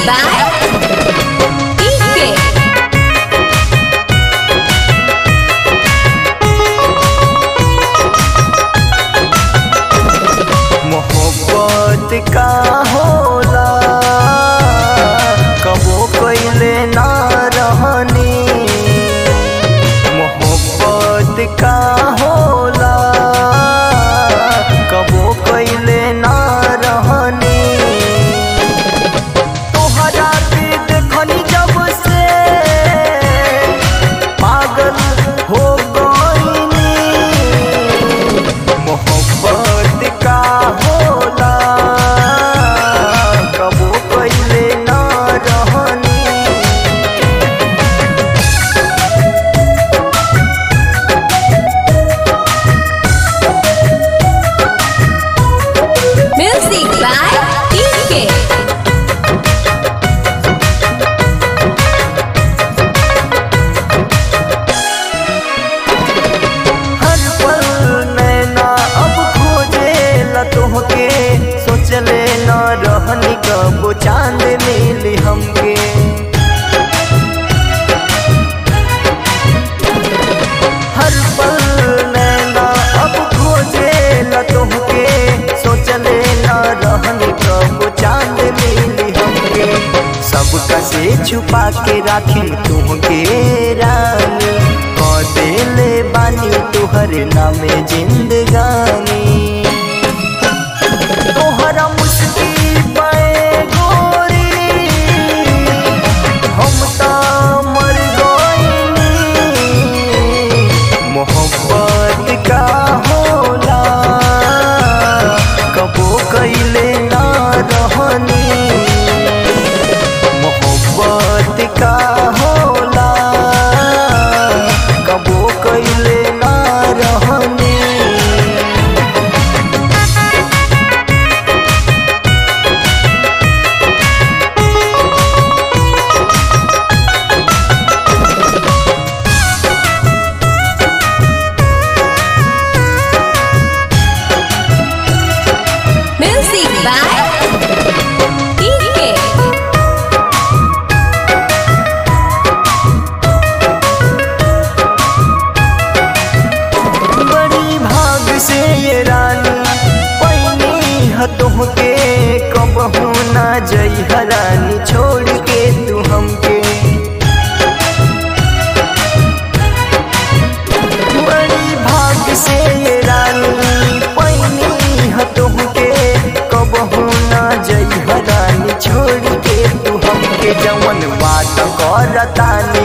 by DK. मोहब्बत का होला कबो कइले ना रहनी मोहब्बत का होला कबो कइले ना रहनी तोहरा के देखनी जब से पागल हो गईनी मोहब्बत का होला कबो कइले ना रहनी Music by DK. हर पल नैना अब खोजे ला तोहके सोचले न रहनी कबो चांद मिली हमके हर पल नैना अब खोजे ला तोहके सोचले न रहनी कबो चांद मिली हमके सबका से छुपा के राखी तुमके रानी कह देले बानी तुहर नामे जिंदगानी तोहरा मुश्किल पे गोरी हम ता मर गईनी मोहब्बत का होला कबो कइले ना रहनी मोहब्बत का होला कबो कइले ना रहनी Music by DK. बड़ी भाग से ये रानी पैनी हतोह के कबहू ना जई हरानी छोड़ के तू हमके बड़ी भाग से ये रानी पैनी हतोह के कबहू ना जई हरानी छोड़ के तू हमके जवन बात करतानी